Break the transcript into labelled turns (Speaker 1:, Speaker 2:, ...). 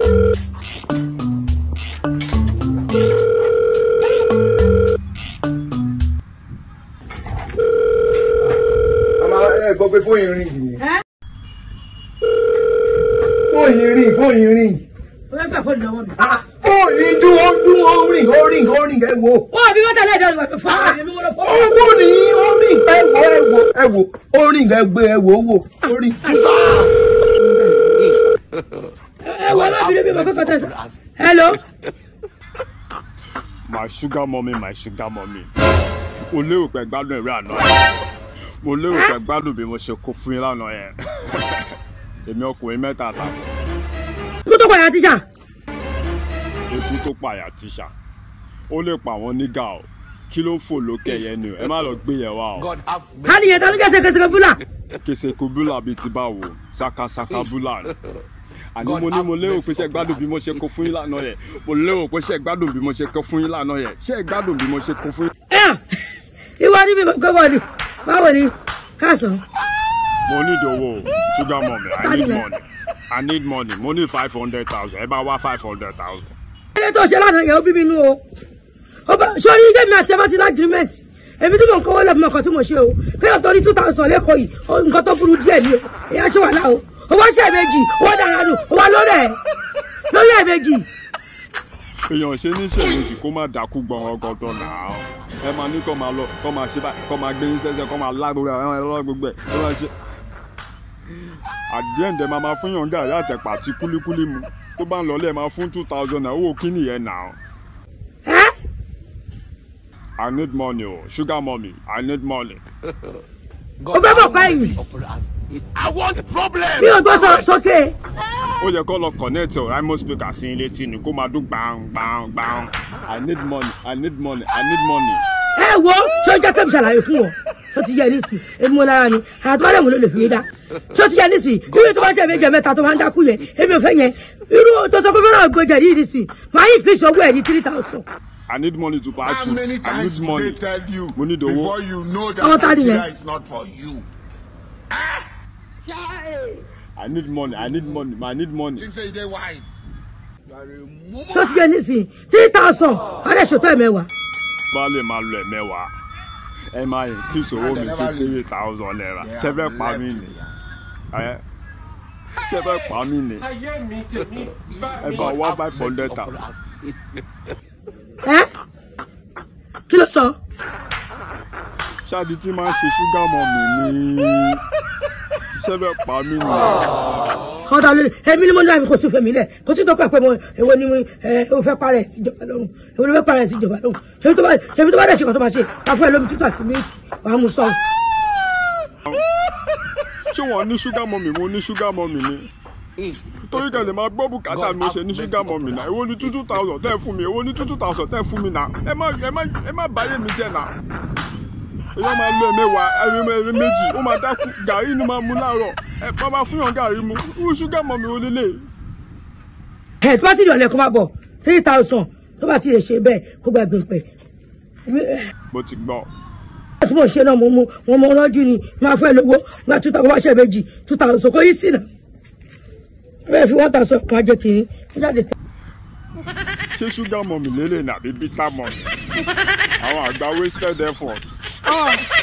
Speaker 1: àmà ẹ gbọ́ pé fóyín rìn yìí
Speaker 2: ẹ́
Speaker 1: fóyín rìn fóyín rìn
Speaker 2: o fẹ́ gbà fóònù lọ́wọ́ mi.
Speaker 1: fóyín dún ó dún ó rìn ó rìn ó rìn ẹ wo
Speaker 2: wọ́n bí wọ́n tẹ̀lé ẹ̀dọ́ ìwà tó fún mi èmi wọ́n lọ fún mi.
Speaker 1: owó ni ó rìn ẹ wo ẹ wo ẹ wo ó rìn ẹ gbé ẹ wo owó ó rìn.
Speaker 2: ẹ wọ ọlọ́bìnrin mi mọ̀ kọ́kọ́ tẹ̀sán. hello.
Speaker 3: my sugar mummy my sugar mummy mo lérò pé gbádùn ẹ̀rọ àná mo lérò pé gbádùn bí mo ṣe kó fún yín lánàá yẹn èmi ọkùnrin mẹ́ta àtàwọn
Speaker 2: kú tó padà tíjà.
Speaker 3: ikú tó pààyà tíṣà ó lè pa àwọn nígà o kí ló ń fò lókè yẹn ni o ẹ má lọ gbé yẹn wá o
Speaker 4: God have
Speaker 2: ká nìyẹn tó ní kẹsẹ̀ kẹsẹ̀ búlà.
Speaker 3: kèsè kò búlà bíi ti báwo sakasaka búlà ni àní mo ní mo lérò pé ṣe gbádùn bí mo ṣe kó fún yín lánàá yẹn mo lérò pé ṣe gbádùn bí mo ṣe kó fún yín lánàá yẹn ṣe gbádùn bí mo ṣe kó fún yín.
Speaker 2: ẹ ìwọ ni mi mọ̀ kọ́kọ́ ni báwo ni káàsán.
Speaker 3: mo need owó o sugar mummy i
Speaker 2: Tani
Speaker 3: need
Speaker 2: lẹ?
Speaker 3: money i need money mo need five hundred thousand ẹ bá wá five hundred thousand.
Speaker 2: ẹni tó ṣe lánàá yẹn ó bí mi nú o ó bá sórí ilé mi àti ẹ bá ti ní agreement èmi tí mò ń kówó lẹ́bi mọ̀ kan tí mo ṣe o kéèyàn tó ní two thousand lẹ́kọ̀ọ́ yìí ó nǹkan tó burú díẹ̀ ni o èyí ṣe wà láò ó wá ṣe ẹ̀mejì ó wá dára nù ó wá lórí ẹ̀ lórí ẹ̀mejì
Speaker 3: èèyàn ṣe ní ṣèlódì kó má dákú gbọ̀ngàn gọ̀dọ̀ náà ẹ máa ní kó máa lọ kó máa ṣe báyìí kó máa gbé yín sẹ́sẹ́ kó máa lágbóra ẹ máa lọ́wọ́ gbogbo ẹ̀ kó máa ṣe. àdìẹ́ ǹdẹ̀ máa máa fún yàn gàrí àtẹ̀pà àti kúlíkúlí mu tó bá ń lọ lẹ́ẹ̀ máa fún two thousand naira owó kí nìyẹn náà.
Speaker 2: ẹ́
Speaker 3: I need money o sugar mummy I need money.
Speaker 2: ó fẹ́ bọ̀ pẹ́yìn
Speaker 4: I want problem.
Speaker 2: mi ò gbọ́ sọ sókè
Speaker 3: ó yẹ kó lọ connect ọ remote speaker sí ilé tí ni kó máa dún gbàǹ gbàǹ gbàǹ I need money I need money I need money.
Speaker 2: ẹ wo ṣé ó jẹ́ kẹ́mi ṣàlàyé fún ọ tó ti yẹ nísì èmi mo lára ni àtúbọ̀lẹ̀ mo ló lè fi mí dá tó ti yẹ nísì irú tó bá ṣe méjì mẹ́ta tó máa ń dákú yẹn èmi ò fẹ́ yẹn irú tó sọ pé fẹ́ràn gbọ́jà yìí nísì máa yí fi ṣọwọ́ ẹ̀ ní three thousand.
Speaker 3: I need money to buy
Speaker 4: How
Speaker 3: food
Speaker 4: many
Speaker 3: I
Speaker 4: times
Speaker 3: need
Speaker 4: did
Speaker 3: money
Speaker 4: they tell you
Speaker 3: mo need owó.
Speaker 4: before you know that
Speaker 2: Àwọn ta nìyẹn?
Speaker 4: Nigeria is not for you?
Speaker 3: I need money I need money I need money.
Speaker 4: Think say they wise. You are a mumu.
Speaker 2: tó ti yẹ nísì three thousand wọ́n dẹ̀ ṣètò ẹ̀ mẹ́wàá.
Speaker 3: bá lè máa lo ẹ̀mẹ́wàá ẹ máa increase owó mi sí three thousand naira ṣe fẹ́ pa mí ni ẹ ṣe fẹ́ pa mí ni
Speaker 5: ayé mi tèmi bá
Speaker 3: ẹ
Speaker 5: mi.
Speaker 3: bá wá five hundred thousand.
Speaker 2: ẹ kí ló sọ
Speaker 3: ṣáàdì tí máa ń ṣe ṣúgà mọ́ mi ni ṣe fẹ́ pa mí ni
Speaker 2: ọ̀dà lórí èmi ni mo ní àmì kò sí fèmí lẹ̀ kò sí tó kọ́ pé mo èwo ni mo ẹ o fẹ́ parẹ́ síjọba lọ́rùn èwo ni mo fẹ́ parẹ́ síjọba lọ́rùn ṣèbí tó bá ṣèbí tó bá dẹ̀ ṣe kọ́ tó bá ṣe ká fún ẹ lómi títù àti mílíkì wàá mú sọ́ọ̀.
Speaker 3: ṣé wọ́n ní ṣúgà mọ́ mi mo ní ṣúgà mọ́ mi ni torí kẹlẹ máa gbọ́ bùkátà mi mo ṣe ní ṣúgà mọ́ mi náà èwo ni two two thousand tẹ́ ẹ fún mi èwo ni two two thousand tẹ́ ẹ fún mi náà ẹ má ẹ má ẹ má báyé mi jẹ́ náà èyí máa lo ẹ̀mẹ́wàá ẹ̀mẹ́ méjì ó máa dákú gàrí ni máa mú láàárọ̀ ẹ bá máa fún yàn gàrí mu irú ṣúgà mọ́ mi ò lélẹ̀
Speaker 2: ẹ tó bá ti dọ̀lẹ́ kó má bọ̀ three thousand tó bá ti lè ṣe bẹ́ẹ̀ kó gbàgbé pẹ̀
Speaker 3: mo ti gbọ́
Speaker 2: tí mo ṣe náà mo mú wọn mọ ọlọ́jú ni máa fẹ́ lówó máa two thousand wá ṣe méjì two thousand kò yí sí náà bẹ́ẹ̀ fi one thousand kan jẹ́ kiri ó jáde tẹ́.
Speaker 3: ṣé ṣúgà mọ́ mi lélẹ̀ nàbí bítà mọ́ mi àwọn àgbà wasted effort. Ah!